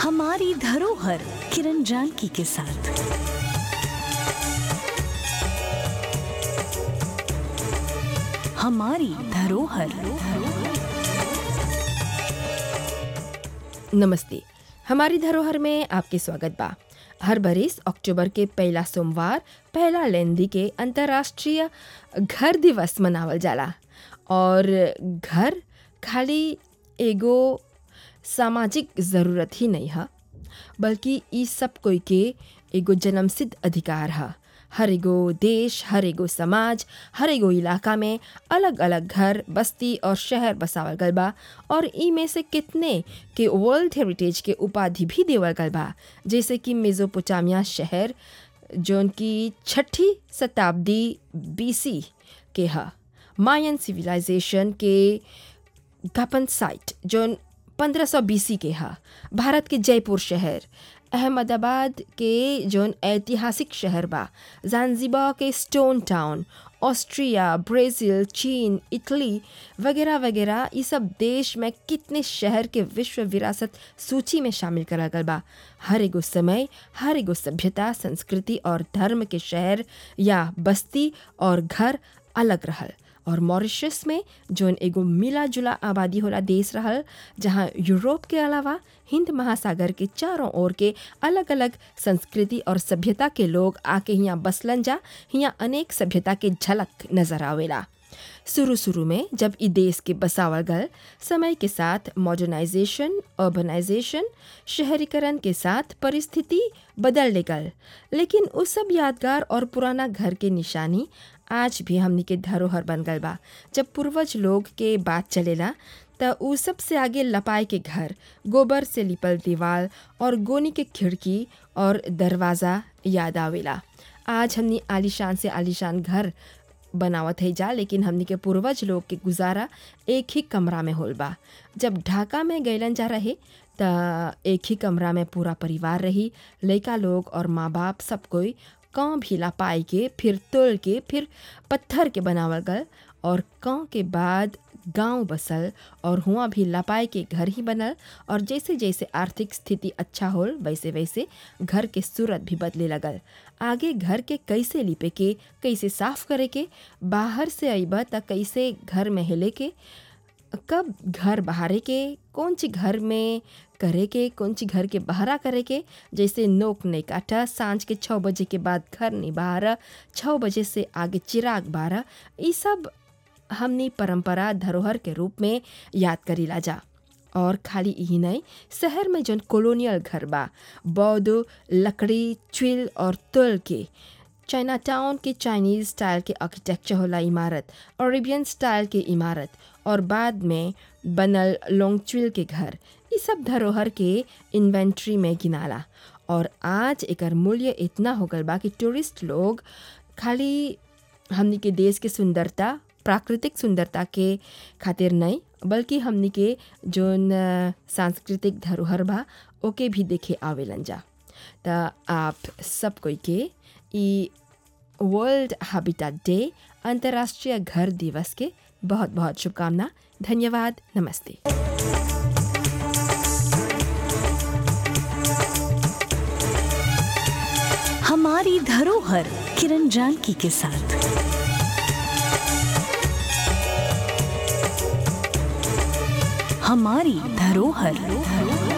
हमारी धरोहर किरण जानकी के साथ हमारी धरोहर नमस्ते हमारी धरोहर में आपके स्वागत बा हर बरिस अक्टूबर के पहला सोमवार पहला लेंदी के अंतर्राष्ट्रीय घर दिवस मनावल जाला और घर खाली एगो सामाजिक ज़रूरत ही नहीं है बल्कि ई सब कोई के एगो जन्मसिद्ध अधिकार है हर एगो देश हर एगो समाज हर एगो इलाका में अलग अलग घर बस्ती और शहर बसावल गल बा और ई में से कितने के वर्ल्ड हेरिटेज के उपाधि भी देवल गल बा जैसे कि मेजोपोटामिया शहर जौन की छठी शताब्दी बीसी के ह मायन सिविलाइजेशन के गपन साइट जौन 1500 बीसी के हा भारत के जयपुर शहर अहमदाबाद के जौन ऐतिहासिक शहर बा जानजिबा के स्टोन टाउन ऑस्ट्रिया ब्राज़ील चीन इटली वगैरह वगैरह ये सब देश में कितने शहर के विश्व विरासत सूची में शामिल करा गल बा हर एगो समय हर एगो सभ्यता संस्कृति और धर्म के शहर या बस्ती और घर अलग रहल और मॉरिशस में जौन एगो मिला जुला आबादी होला देश रहल जहाँ यूरोप के अलावा हिंद महासागर के चारों ओर के अलग अलग संस्कृति और सभ्यता के लोग आके यहाँ बसलन जा यहाँ अनेक सभ्यता के झलक नजर आवेला शुरू शुरू में जब ई देश के बसावल गल समय के साथ मॉडर्नाइजेशन अर्बनाइजेशन शहरीकरण के साथ परिस्थिति बदल ले गल लेकिन उस सब यादगार और पुराना घर के निशानी आज भी हमनी के धरोहर बन गल बा जब पूर्वज लोग के बात चलेला त उ सबसे आगे लपाए के घर गोबर से लिपल दीवार और गोनी के खिड़की और दरवाज़ा याद आवेला आज हमनी आलीशान से आलीशान घर बनावत है जा लेकिन हमनी के पूर्वज लोग के गुजारा एक ही कमरा में होल बा जब ढाका में गैलन जा रहे त एक ही कमरा में पूरा परिवार रही लड़का लोग और माँ बाप सब कोई काँ भी ला पाई के फिर तोल के फिर पत्थर के बनावल गल और काँ के बाद गांव बसल और हुआ भी लपाए के घर ही बनल और जैसे जैसे आर्थिक स्थिति अच्छा होल वैसे वैसे घर के सूरत भी बदले लगल आगे घर के कैसे लिपे के कैसे साफ करे के बाहर से अइब त कैसे घर में हिले के कब घर बहारे के कौन ची घर में करे के कौन ची घर के बहरा करे के जैसे नोक नहीं काटा सांझ के छः बजे के बाद घर नहीं बहारा छः बजे से आगे चिराग बारह ये सब हमनी परंपरा धरोहर के रूप में याद करीला जा और खाली यही नहीं शहर में जौन कॉलोनियल घर बा बौद्ध लकड़ी चुल और तुल के चाइना टाउन के चाइनीज स्टाइल के आर्किटेक्चर होला इमारत अरेबियन स्टाइल के इमारत और बाद में बनल लोंगचुल के घर ये सब धरोहर के इन्वेंट्री में गिनाला और आज एकर मूल्य इतना हो गल बा कि टूरिस्ट लोग खाली हमनी के देश के सुंदरता प्राकृतिक सुंदरता के खातिर नहीं बल्कि हमनी के जोन सांस्कृतिक धरोहर बा ओके भी देखे आवेलन जा त आप सब कोई के ई वर्ल्ड हैबिटेट डे अंतर्राष्ट्रीय घर दिवस के बहुत बहुत शुभकामना धन्यवाद नमस्ते हमारी धरोहर किरण जानकी के साथ हमारी धरोहर